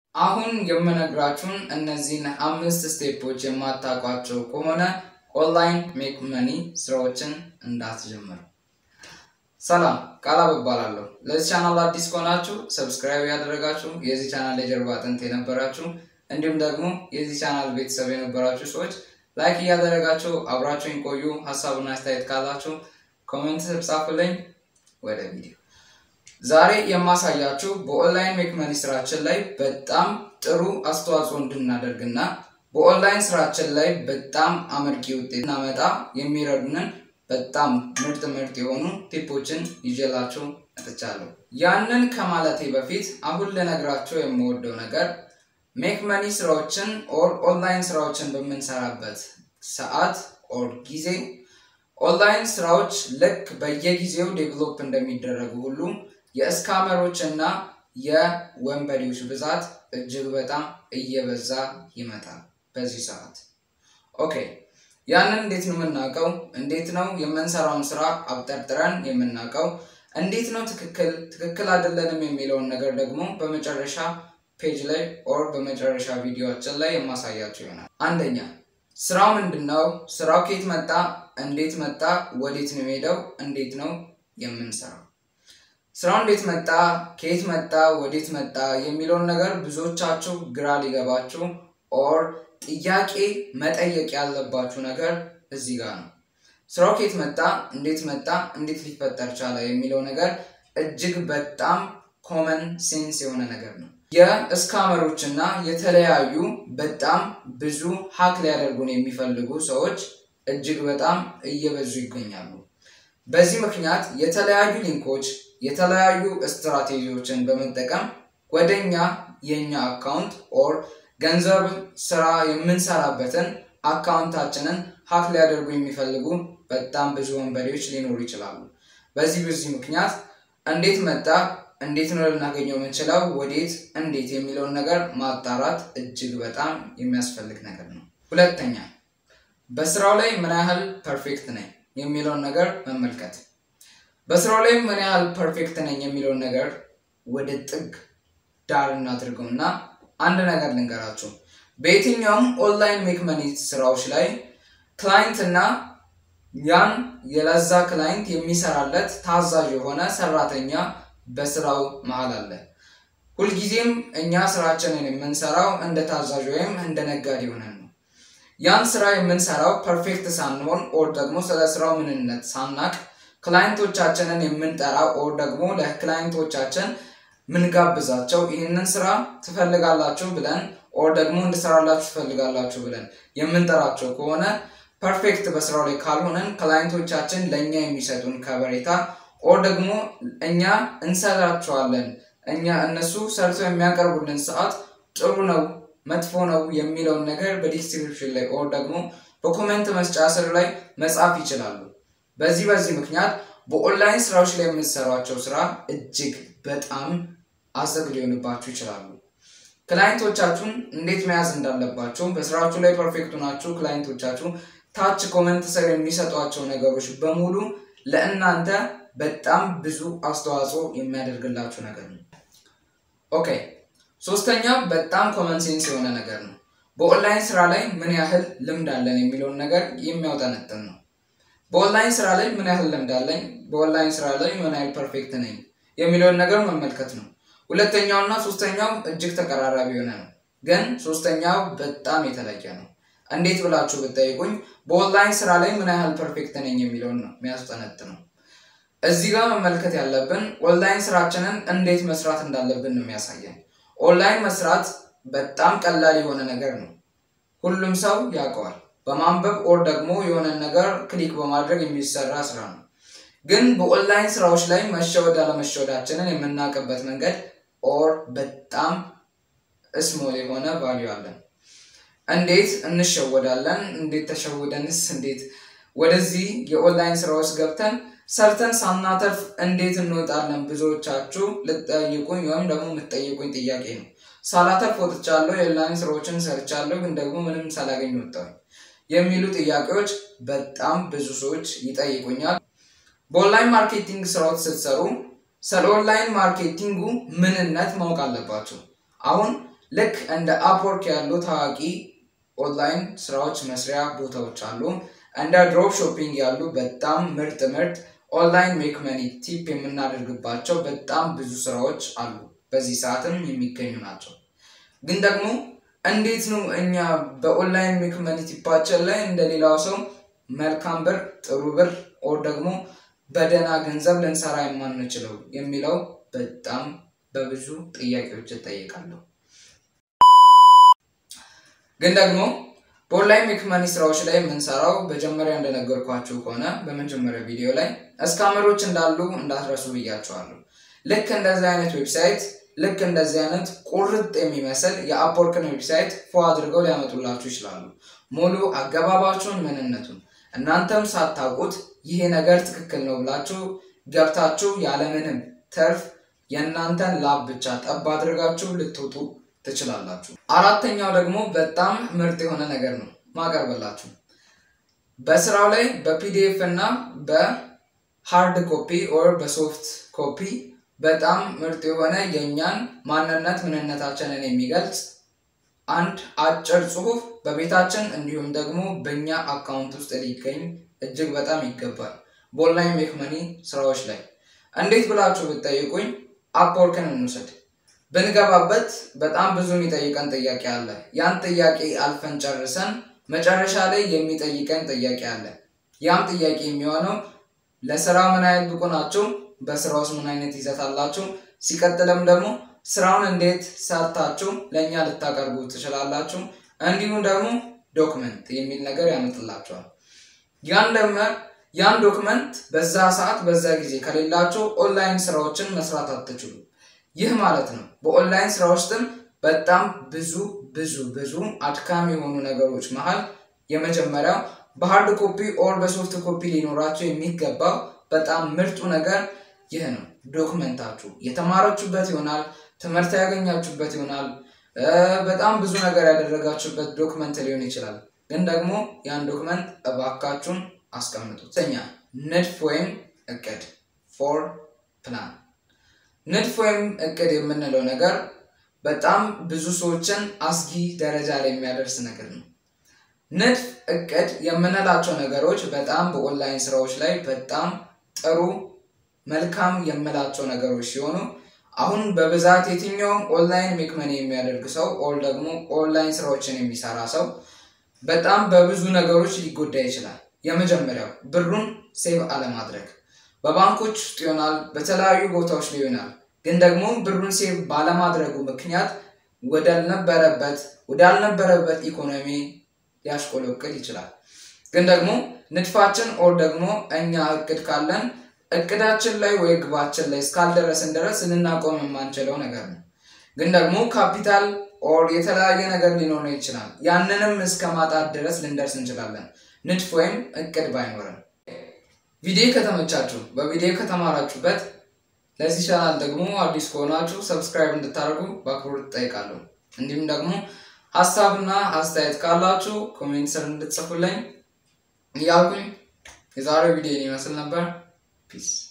አሁን የምነግራችሁን እነዚህን አምስት ስቴፖች የማታውቋቸው ከሆነ ኦንላይን ሜክ መኒ ስራዎችን እንዳትጀምሩ። ሰላም ቃላብ እባላለሁ። ለዚህ ቻናል አዲስ ከሆናችሁ ሰብስክራይብ ያደረጋችሁ የዚህ ቻናል የጀርባ አጥንት የነበራችሁ እንዲሁም ደግሞ የዚህ ቻናል ቤተሰብ የነበራችሁ ሰዎች ላይክ እያደረጋችሁ አብራችሁኝ ቆዩ። ሀሳብና አስተያየት ካላችሁ ኮሜንት ጻፉልኝ። ወደ ቪዲዮ ዛሬ የማሳያችሁ በኦንላይን ሜክ መኒ ስራችን ላይ በጣም ጥሩ አስተዋጽኦ እንድናደርግና በኦንላይን ስራችን ላይ በጣም አመርቂ ውጤት እናመጣ የሚረዱንን በጣም ምርጥ ምርጥ የሆኑ ቲፖችን ይዤላችሁ መጥቻለሁ። ያንን ከማለቴ በፊት አሁን ልነግራችሁ የምወደው ነገር ሜክ መኒ ስራዎችን ኦር ኦንላይን ስራዎችን በምንሰራበት ሰዓት ኦር ጊዜ ኦንላይን ስራዎች ልክ በየጊዜው ዴቨሎፕ እንደሚደረጉ ሁሉ የእስካመሮች እና የወንበዴዎች ብዛት እጅግ በጣም እየበዛ ይመጣል በዚህ ሰዓት። ኦኬ ያንን እንዴት ነው የምናውቀው? እንዴት ነው የምንሰራውን ስራ አብጠርጥረን የምናውቀው? እንዴት ነው ትክክል ትክክል አይደለንም የሚለውን ነገር ደግሞ በመጨረሻ ፔጅ ላይ ኦር በመጨረሻ ቪዲዮችን ላይ የማሳያቸው ይሆናል። አንደኛ ስራው ምንድን ነው? ስራው ከየት መጣ? እንዴት መጣ? ወዴት ነው የሄደው? እንዴት ነው የምንሰራው? ስራው እንዴት መጣ? ከየት መጣ? ወዴት መጣ? የሚለውን ነገር ብዙዎቻችሁ ግራ ሊገባችሁ ኦር ጥያቄ መጠየቅ ያለባችሁ ነገር እዚህ ጋር ነው። ስራው ከየት መጣ? እንዴት መጣ? እንዴት ሊፈጠር ቻለ? የሚለው ነገር እጅግ በጣም ኮመን ሴንስ የሆነ ነገር ነው። የእስካመሮች እና የተለያዩ በጣም ብዙ ሀክ ሊያደርጉን የሚፈልጉ ሰዎች እጅግ በጣም እየበዙ ይገኛሉ። በዚህ ምክንያት የተለያዩ ሊንኮች፣ የተለያዩ ስትራቴጂዎችን በመጠቀም ወደኛ የኛ አካውንት ኦር ገንዘብ ስራ የምንሰራበትን አካውንታችንን ሀክ ሊያደርጉ የሚፈልጉ በጣም ብዙ ወንበዴዎች ሊኖሩ ይችላሉ። በዚህ በዚህ ምክንያት እንዴት መጣ እንዴት ነው ልናገኘው የምንችለው? ወዴት፣ እንዴት የሚለውን ነገር ማጣራት እጅግ በጣም የሚያስፈልግ ነገር ነው። ሁለተኛ በስራው ላይ ምን ያህል ፐርፌክት ነኝ የሚለውን ነገር መመልከት። በስራው ላይ ምን ያህል ፐርፌክት ነኝ የሚለውን ነገር ወደ ጥግ ዳር እናድርገው እና አንድ ነገር ልንገራችሁ። በየትኛውም ኦንላይን ሜክ መኒ ስራዎች ላይ ክላይንት እና ያን የለዛ ክላይንት የሚሰራለት ታዛዥ የሆነ ሰራተኛ በስራው መሀል አለ። ሁልጊዜም እኛ ስራችንን የምንሰራው እንደ ታዛዥ ወይም እንደ ነጋዴ ሆነን ነው። ያን ስራ የምንሰራው ፐርፌክት ሳንሆን ኦር ደግሞ ስለ ስራው ምንነት ሳናቅ ክላይንቶቻችንን የምንጠራው ኦር ደግሞ ለክላይንቶቻችን ምንጋብዛቸው ይህንን ስራ ትፈልጋላችሁ ብለን ኦር ደግሞ እንድሰራላችሁ ትፈልጋላችሁ ብለን የምንጠራቸው ከሆነ ፐርፌክት በስራው ላይ ካልሆነን ክላይንቶቻችን ለእኛ የሚሰጡን ከበሬታ ኦር ደግሞ እኛ እንሰራቸዋለን እኛ እነሱ ሰርተው የሚያቀርቡልን ሰዓት ጥሩ ነው መጥፎ ነው የሚለውን ነገር በዲስክሪፕሽን ላይ ኦር ደግሞ በኮሜንት መስጫ ስር ላይ መጻፍ ይችላሉ። በዚህ በዚህ ምክንያት በኦንላይን ስራዎች ላይ የምትሰሯቸው ስራ እጅግ በጣም አዘግ ሊሆንባችሁ ይችላሉ። ክላይንቶቻችሁን እንዴት መያዝ እንዳለባችሁ በስራችሁ ላይ ፐርፌክቱ ናችሁ። ክላይንቶቻችሁ ታች ኮመንት ስር የሚሰጧቸው ነገሮች በሙሉ ለእናንተ በጣም ብዙ አስተዋጽኦ የሚያደርግላችሁ ነገር ነው። ኦኬ ሶስተኛው በጣም ኮመን ሴንስ የሆነ ነገር ነው። በኦንላይን ስራ ላይ ምን ያህል ልምድ አለን የሚለውን ነገር የሚያውጠነጥን ነው። በኦንላይን ስራ ላይ ምን ያህል ልምድ አለኝ፣ በኦንላይን ስራ ላይ ምን ያህል ፐርፌክት ነኝ የሚለውን ነገር መመልከት ነው። ሁለተኛው እና ሶስተኛው እጅግ ተቀራራቢ የሆነ ነው፣ ግን ሶስተኛው በጣም የተለየ ነው። እንዴት ብላችሁ ብጠይቁኝ በኦንላይን ስራ ላይ ምን ያህል ፐርፌክት ነኝ የሚለውን ነው የሚያስጠነጥነው። እዚህ ጋር መመልከት ያለብን ኦንላይን ስራችንን እንዴት መስራት እንዳለብን ነው የሚያሳየን። ኦንላይን መስራት በጣም ቀላል የሆነ ነገር ነው። ሁሉም ሰው ያውቀዋል። በማንበብ ኦር ደግሞ የሆነ ነገር ክሊክ በማድረግ የሚሰራ ስራ ነው። ግን በኦንላይን ስራዎች ላይ መሸወድ አለመሸወዳችንን የምናውቅበት መንገድ ኦር በጣም ስሞል የሆነ ቫሊዩ አለን። እንዴት እንሸወዳለን? እንዴት ተሸውደንስ እንዴት ወደዚህ የኦንላይን ስራዎች ገብተን ሰርተን ሳናተርፍ እንዴት እንወጣለን? ብዙዎቻችሁ ልጠይቁኝ ወይም ደግሞ የምትጠይቁኝ ጥያቄ ነው። ሳላተርፍ ወጥቻለሁ፣ የኦንላይን ስራዎችን ሰርቻለሁ፣ ግን ደግሞ ምንም ሳላገኝ ወጣሁኝ የሚሉ ጥያቄዎች በጣም ብዙ ሰዎች ይጠይቁኛል። በኦንላይን ማርኬቲንግ ስራዎች ስትሰሩ ስለ ኦንላይን ማርኬቲንጉ ምንነት ማወቅ አለባቸው። አሁን ልክ እንደ አፕወርክ ያሉ ታዋቂ ኦንላይን ስራዎች መስሪያ ቦታዎች አሉ። እንደ ድሮፕ ሾፒንግ ያሉ በጣም ምርጥ ምርጥ ኦንላይን ሜክ መኒ ቲፕ የምናደርግባቸው በጣም ብዙ ስራዎች አሉ። በዚህ ሰዓትም የሚገኙ ናቸው። ግን ደግሞ እንዴት ነው እኛ በኦንላይን ሜክ መኒ ቲፓችን ላይ እንደሌላው ሰው መልካም ብር፣ ጥሩ ብር ኦር ደግሞ በደህና ገንዘብ ልንሰራ የማንችለው የሚለው በጣም በብዙ ጥያቄዎች እጠይቃለሁ። ግን ደግሞ በኦንላይን ሜክ መኒ ስራዎች ላይ የምንሰራው መጀመሪያ እንደነገርኳችሁ ከሆነ በመጀመሪያ ቪዲዮ ላይ እስካመሮች እንዳሉ እንዳትረሱ ብያቸዋለሁ። ልክ እንደዚህ አይነት ዌብሳይት ልክ እንደዚህ አይነት ቁርጥ የሚመስል የአፕወርክን ዌብሳይት ፎ አድርገው ሊያመጡላችሁ ይችላሉ። ሙሉ አገባባችሁን፣ ምንነቱን እናንተም ሳታውቁት ይሄ ነገር ትክክል ነው ብላችሁ ገብታችሁ ያለምንም ተርፍ የእናንተን ላብ ብቻ ጠብ አድርጋችሁ ልትወጡ ትችላላችሁ። አራተኛው ደግሞ በጣም ምርጥ የሆነ ነገር ነው ማቀርበላችሁ። በስራው ላይ በፒዲኤፍ እና በሃርድ ኮፒ ኦር በሶፍት ኮፒ በጣም ምርጥ የሆነ የእኛን ማንነት ምንነታችንን የሚገልጽ አንድ አጭር ጽሁፍ በቤታችን እንዲሁም ደግሞ በእኛ አካውንት ውስጥ ሊገኝ እጅግ በጣም ይገባል። በኦንላይን ሜክ መኒ ስራዎች ላይ እንዴት ብላችሁ ብትጠይቁኝ አፕወርክን እንውሰድ። ብንገባበት በጣም ብዙ የሚጠይቀን ጥያቄ አለ። ያን ጥያቄ አልፈን ጨርሰን መጨረሻ ላይ የሚጠይቀን ጥያቄ አለ። ያም ጥያቄ የሚሆነው ለስራ ምን አይነት ብቁ ናችሁ? በስራ ውስጥ ምን አይነት ይዘት አላችሁ? ሲቀጥልም ደግሞ ስራውን እንዴት ሰርታችሁ ለእኛ ልታቀርቡ ትችላላችሁ? እንዲሁም ደግሞ ዶክመንት የሚል ነገር ያመጥላቸዋል። ያን ደግሞ ያን ዶክመንት በዛ ሰዓት በዛ ጊዜ ከሌላችሁ ኦንላይን ስራዎችን መስራት አትችሉ። ይህ ማለት ነው በኦንላይን ስራ ውስጥም በጣም ብዙ ብዙ ብዙ አድካሚ የሆኑ ነገሮች መሀል የመጀመሪያው በሃርድ ኮፒ ኦር በሶፍት ኮፒ ሊኖራቸው የሚገባው በጣም ምርጡ ነገር ይህ ነው። ዶክመንታችሁ የተማራችሁበት ይሆናል፣ ትምህርት ያገኛችሁበት ይሆናል፣ በጣም ብዙ ነገር ያደረጋችሁበት ዶክመንት ሊሆን ይችላል። ግን ደግሞ ያን ዶክመንት እባካችሁን አስቀምጡት። ኛ ንድፍ ወይም እቅድ ፎር ፕላን ንድፍ ወይም እቅድ የምንለው ነገር በጣም ብዙ ሰዎችን አስጊ ደረጃ ላይ የሚያደርስ ነገር ነው። ንድፍ እቅድ የምንላቸው ነገሮች በጣም በኦንላይን ስራዎች ላይ በጣም ጥሩ መልካም የምላቸው ነገሮች ሲሆኑ አሁን በብዛት የትኛውም ኦንላይን ሜክ መኒ የሚያደርግ ሰው ኦር ደግሞ ኦንላይን ስራዎችን የሚሰራ ሰው በጣም በብዙ ነገሮች ሊጎዳ ይችላል። የመጀመሪያው ብሩን ሴቭ አለማድረግ በባንኮች ውስጥ ይሆናል፣ በተለያዩ ቦታዎች ላይ ይሆናል። ግን ደግሞ ብሩን ሴቭ ባለማድረጉ ምክንያት ወዳልነበረበት ወዳልነበረበት ኢኮኖሚ ሊያሽቆለቅል ይችላል። ግን ደግሞ ንድፋችን ኦር ደግሞ እኛ እቅድ ካለን እቅዳችን ላይ ወይ ግባችን ላይ እስካልደረስን ድረስ ልናቆም የማንችለው ነገር ነው። ግን ደግሞ ካፒታል ኦር የተለያየ ነገር ሊኖር ይችላል። ያንንም እስከ ማጣት ድረስ ልንደርስ እንችላለን፣ ንድፍ ወይም እቅድ ባይኖርም። ቪዲዮ ከተመቻችሁ በቪዲዮ ከተማራችሁበት ለዚህ ቻናል ደግሞ አዲስ ከሆናችሁ ሰብስክራይብ እንድታደርጉ በአክብሮት እጠይቃለሁ። እንዲሁም ደግሞ ሀሳብና አስተያየት ካላችሁ ኮሜንት ስር እንድትጽፉልኝ እያልኩኝ የዛሬው ቪዲዮ ይመስል ነበር። ፒስ